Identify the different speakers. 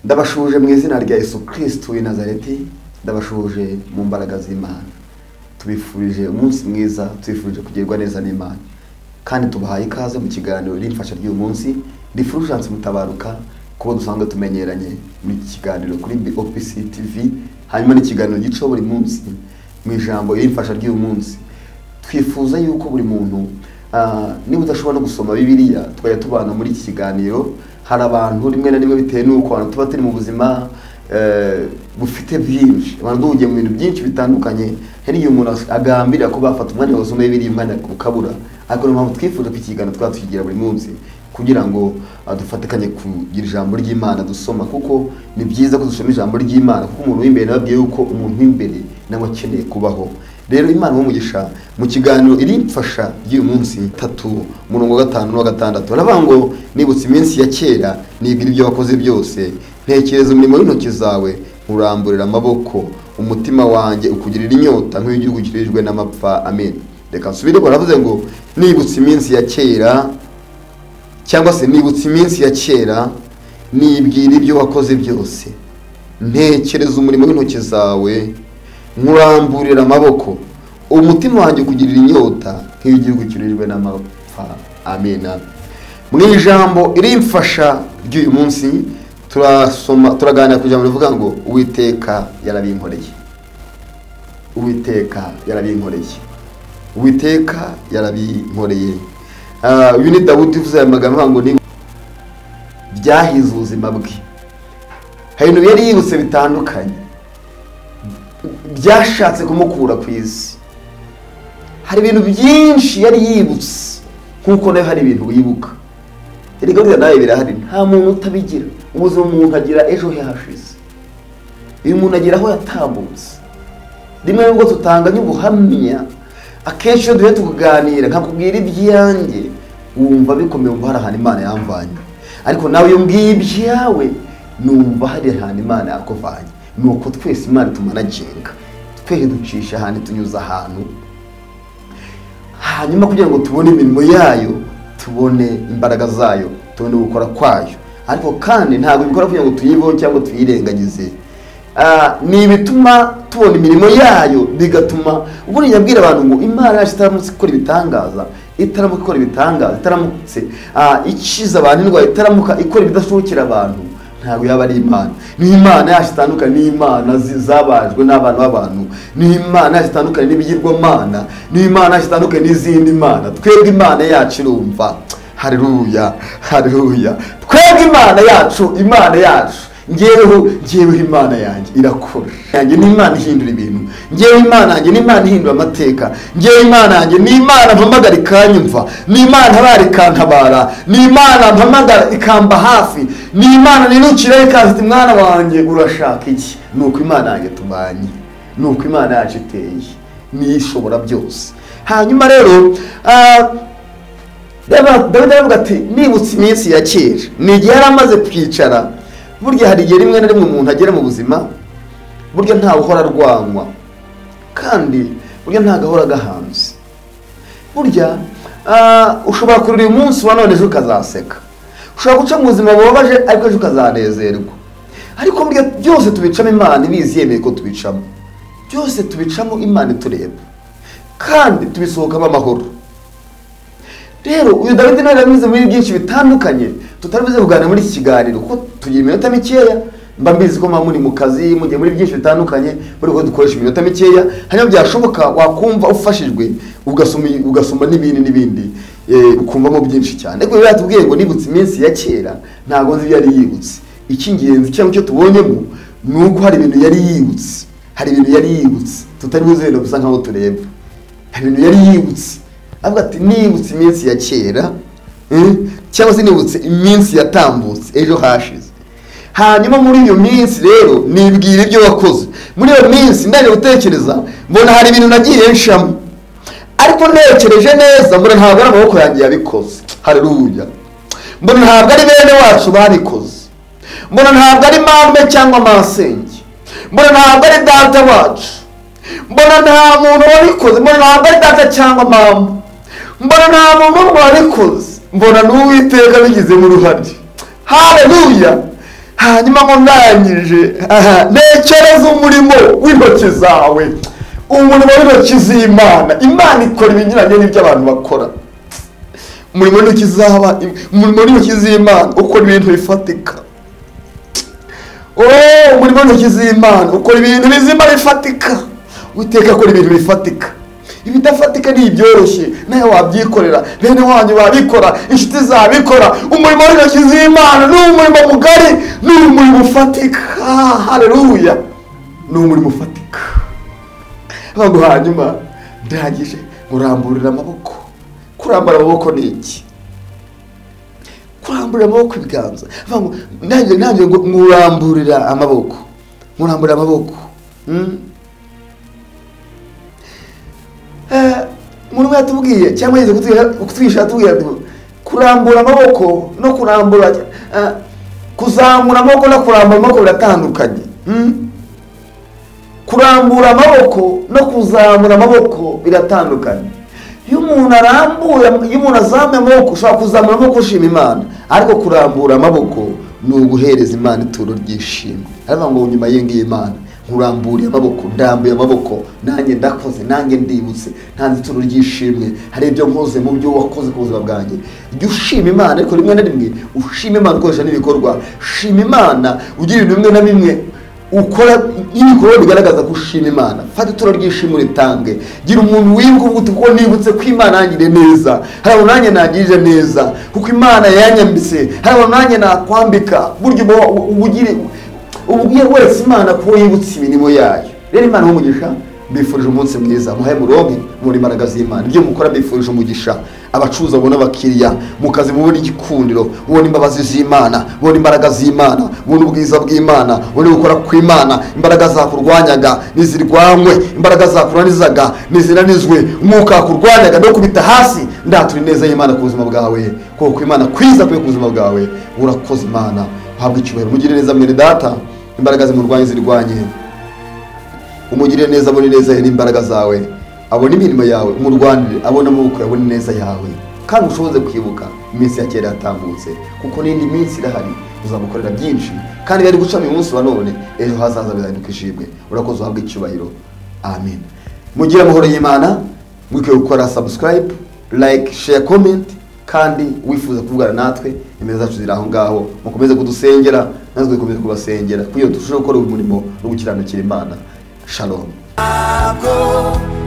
Speaker 1: ndabashuje mu izina rya Yesu kirisiti w'i nazareti ndabashuje mu mbaraga z'imana tubifurije umunsi mwiza tubifurije kugerwa neza n'imana kandi tubahaye ikaze mu kiganiro rimfasha ry'uyu munsi rifurujanse mutabaruka kuko dusanzwe tumenyeranye mu kiganiro kuri BOPC TV hanyuma n'ikiganiro gica buri munsi mu ijambo rimfasha ry'uyu munsi twifuza yuko buri muntu ah, niba udashobora no gusoma bibiliya tukajya tubana muri iki kiganiro hari abantu rimwe na rimwe bitewe n'uko abantu tuba turi mu buzima eh, bufite byinshi abantu duhugiye mu bintu byinshi bitandukanye hari igihe umuntu agambirira ko bafata umwanya wasoma bibiliya umwanya ukabura ariko niyo mpamvu twifuza ko ikiganiro twaba tukigira buri munsi kugira ngo ah, dufatikanye kugira ijambo ry'imana dusoma kuko ni byiza ko dusoma ijambo ry'imana kuko umuntu w'imbere nababwiye yuko umuntu w'imbere nawe akeneye kubaho rero imana umugisha mu kiganiro irimfasha ry'uyu munsi tatu umurongo wa gatanu n'uwa gatandatu baravuga ngo nibutse iminsi ya kera nibwira ibyo wakoze byose ntekereza umurimo w'intoki zawe nkuramburira amaboko umutima wanjye ukugirira inyota nk'igihugu kirijwe n'amapfa amen reka nsubire baravuze ngo nibutse iminsi ya kera cyangwa se nibutse iminsi ya kera nibwira ibyo wakoze byose ntekereza umurimo w'intoki zawe nkuramburira amaboko umutima wanjye ukugirira inyota nk'igihugu kirurijwe n'amapfa amena mu ijambo irimfasha ry'uyu munsi turasoma turaganira ku ijambo rivuga ngo uwiteka yarabinkoreye uwiteka yarabinkoreye uwiteka yarabinkoreye Ah, uyu ni dawudi uvuze aya magambo avuga ngo ni byahize ubuzima bwe hari ibintu yari yibutse bitandukanye byashatse kumukura ku isi hari ibintu byinshi yari yibutse nk'uko nawe hari ibintu wibuka erega buriya nawe birahari nta muntu utabigira ubuzima umuntu agira ejo he hashize uyu muntu agira aho yatambutse rimwe nubwo tutanga nk'ubuhamya akenshi iyo duhe tukaganira nkakubwira ibyanjye wumva bikomeye wumva hari ahantu imana yamvanye ariko nawe iyo mbwiye ibyawe numva hari ahantu imana yakuvanye ni uko twese imana itumanagenga twese ducisha ahantu tunyuze ahantu hanyuma kugira ngo tubone imirimo yayo tubone imbaraga zayo tubone gukora kwayo ariko kandi ntabwo bikora kugira ngo tuyibeho cyangwa tuyirengagize Ah, ni ibituma tubona imirimo yayo bigatuma ubwo abwira abantu ngo imana yacu itaramutse ikora ibitangaza itaramuka ikora ibitangaza itaramutse ah, ikiza abantu indwara itaramuka ikora ibidashobokera abantu ntabwo yaba ari imana ni imana yacu itandukanye n'imana zi- zabajwe n'abana b'abantu ni imana yacu itandukanye n'ibigirwamana ni imana yacu itandukanye n'izindi mana twebwe imana yacu irumva hareruya hareruya twebwe imana yacu imana yacu ngeweho ngeweho imana yanjye irakora yanjye ni imana ihindura ibintu ngewe imana yanjye ni imana ihindura amateka ngewe imana yanjye ni imana mpamagara ikanyumva ni imana ntabara ikantabara ni imana mpamagara ikamba hafi ni imana nirukira ikaza iti mwana wanjye urashaka iki ni uko imana yanjye tubanye ni uko imana yacu iteye niyo ishobora byose hanyuma rero ah, Reba, dawidi aravuga ati nibutse iminsi ya kera ni igihe yari amaze kwicara burya hari igihe rimwe na rimwe umuntu agera mu buzima burya ntawe uhora arwanywa kandi burya ntago ahora agahanze burya ah, ushobora kurira uyu munsi wa none ejo ukazaseka ushobora guca mu buzima bubabaje ariko ejo ukazanezerwa ariko burya byose tubicamo imana ibizi yemeye ko tubicamo byose tubicamo imana itureba kandi tubisohokamo amahoro rero uyu dawidi nawe yanyuze muri byinshi bitandukanye tutari buze kuganira muri iki kiganiro kuko tugira iminota mikeya mba mbizi ko muba muri mu kazi mugiye muri byinshi bitandukanye muri ko dukoresha iminota mikeya hanyuma byashoboka wakumva ufashijwe ugasoma ugasoma n'ibindi n'ibindi eh, ukumvamo byinshi cyane ariko rero yatubwiye ngo nibutse iminsi ya kera ntabwo nzi ibyo yari yibutse icy'ingenzi cyangwa icyo tubonyemo ni uko hari ibintu yari yibutse hari ibintu yari yibutse tutari buze wenda gusa nkaho tureba hari ibintu yari yibutse avuga ati nibutse iminsi ya kera eh, cyangwa se nibutse iminsi yatambutse ejo hashize hanyuma muri iyo minsi rero nibwira ibyo wakoze muri iyo minsi ndajya gutekereza mbona hari ibintu nagiye nshamo ariko ntekereje neza mbona ntabwo ari amaboko yanjye yabikoze hareruya mbona ntabwo ari bene wacu babikoze mbona ntabwo ari mame cyangwa masenge mbona ntabwo ari data wacu mbona nta muntu wabikoze mbona ntabwo ari data cyangwa mama mbona nta muntu wabikoze mbona n'uwiteka bigizemo uruhare hareruya hanyuma nkurangije aha ntekereza umurimo w'intoki zawe umurimo w'intoki z'imana imana ikora ibinyuranye n'ibyo abantu bakora umurimo w'intoki z'aba umurimo w'intoki z'imana ukora ibintu bifatika Oh, umurimo w'intoki z'imana ukora ibintu bizima bifatika witeka akora ibintu bifatika ibidafatika ni ibyoroshye nawe wabyikorera bene wanyu babikora inshuti zabikora umurimo w'intoki z'imana ni umurimo mugari ni umurimo ufatika hareruya ni umurimo ufatika ntabwo hanyuma ndangije nguramburira amaboko kurambura amaboko ni iki kurambura amaboko ibiganza nanjye nanjye ngo nguramburira amaboko nguramburira amaboko Mm. umuntu yatubwiye cyangwa yize kutwigisha yatubwiye ati kurambura amaboko no kurambura eh, kuzamura amaboko no kurambura amaboko biratandukanye Hmm? kurambura amaboko no kuzamura amaboko biratandukanye iyo umuntu arambuye iyo umuntu azamuye amaboko ushobora kuzamura amaboko ushima imana ariko kurambura amaboko ni uguhereza imana ituro ry'ishimwe aravuga ngo nyuma y'iyi imana nkuramburiye amaboko ndambuye amaboko nanjye ndakoze nanjye ndibutse ntanze ituro ry'ishimwe hari ibyo nkoze mu byo wakoze ku buzima bwanjye jya ushima imana ariko rimwe na rimwe ushima imana ukoresha n'ibikorwa shima imana ugira ibintu bimwe na bimwe ukora n'ibikorwa bigaragaza ko ushima imana fata ituro ry'ishimwe uritange gira umuntu wibuka kuko nibutse ko imana yangiriye neza hari abantu nanjye nagirije neza kuko imana yanyambitse hari abantu nanjye nakwambika burya uba ubugire ubwiye wese imana kuba yibutse imirimo yayo rero imana y'umugisha mbifurije umunsi mwiza muhaye muronke muri imbaraga z'imana ibyo mukora mbifurije umugisha abacuruza babona abakiriya mu kazi mubona igikundiro mubona imbabazi z'imana mubona imbaraga z'imana mubona ubwiza bw'imana mubona gukora kw'imana imbaraga zakurwanyaga ntizirwanywe imbaraga zakunanizaga ntizinanizwe umwuka wakurwanyaga no kubita hasi ndatura ineza y'imana ku buzima bwawe kuko imana kwiza kwe ku buzima bwawe urakoze imana uhabwa icyubahiro mugire neza mwene data imbaraga zimurwanye zirwanye umugirire neza abone neza ye n'imbaraga zawe abone imirimo yawe umurwanire abone amaboko abone neza yawe kandi ushoboze kwibuka iminsi ya kera yatambutse kuko n'indi minsi irahari uzamukorera byinshi kandi bari gucamo uyu munsi wa none ejo hazaza bizahinduka ishimwe urakoze uhabwa icyubahiro amen mugire amahoro y'imana mwikwiye gukora subscribe like share comment kandi wifuza kuvugana natwe nimero zacu ziri aho ngaho mukomeze kudusengera natwe dukomeze kubasengera kugira ngo turusheho gukora uyu murimo no gukiranukira imana shalom
Speaker 2: ntabwo